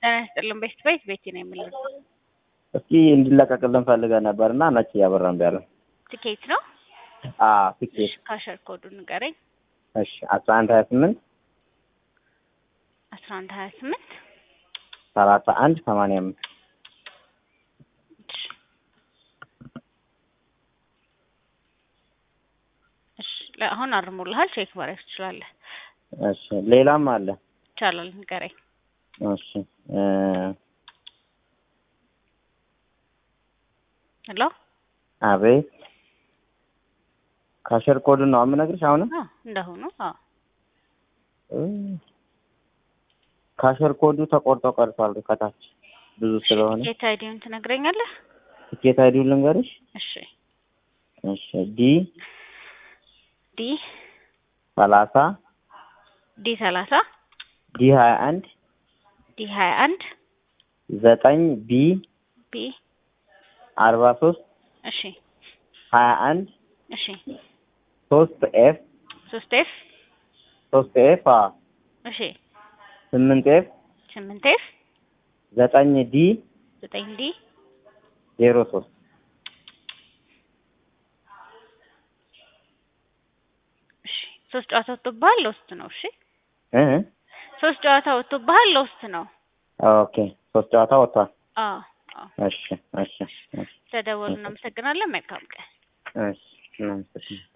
ጤና ይስጥልን ቤት ቤት ቤቴ ነው የምለው። እስኪ እንዲለቀቅልን ፈልገን ነበር እና ነጭ እያበራ እምቢ አለን። ትኬት ነው አዎ ትኬት ካሸር ኮዱ ንገረኝ። እሺ አስራ አንድ ሀያ ስምንት አስራ አንድ ሀያ ስምንት ሰላሳ አንድ ሰማንያ አምስት እሺ አሁን አርሞልሃል። ቼክ ማድረግ ትችላለህ። እሺ ሌላም አለ። ይቻላል ንገረኝ። እሺ እ ሄሎ አቤት ካሸር ኮድ ነው የምነግርሽ አሁንም አዎ እንደሆኑ አዎ እ ካሸር ኮዱ ተቆርጦ ቀርቷል ከታች ብዙ ስለሆነ ጌታ አይዲውን ትነግረኛለህ? ትኬት አይዲውን ልንገርሽ እሺ እሺ ዲ ዲ ሰላሳ ዲ ሰላሳ ዲ ሀያ አንድ ዲ ሀያ አንድ ዘጠኝ ቢ ቢ አርባ ሶስት እሺ ሀያ አንድ እሺ ሶስት ኤፍ ሶስት ኤፍ ሶስት ኤፍ አ እሺ ስምንት ኤፍ ስምንት ኤፍ ዘጠኝ ዲ ዘጠኝ ዲ ዜሮ ሶስት እሺ ሶስት ጨዋታ ወጥቶብሃል። ለውስጥ ነው። እሺ እ ሶስት ጨዋታ ወጥቶብሃል። ለውስጥ ነው። ኦኬ ሶስት ጨዋታ ወጥቷል። አዎ አዎ። እሺ እሺ እሺ ተደወሉ። እናመሰግናለን። መልካም ቀን። እሺ እናመሰግናለን።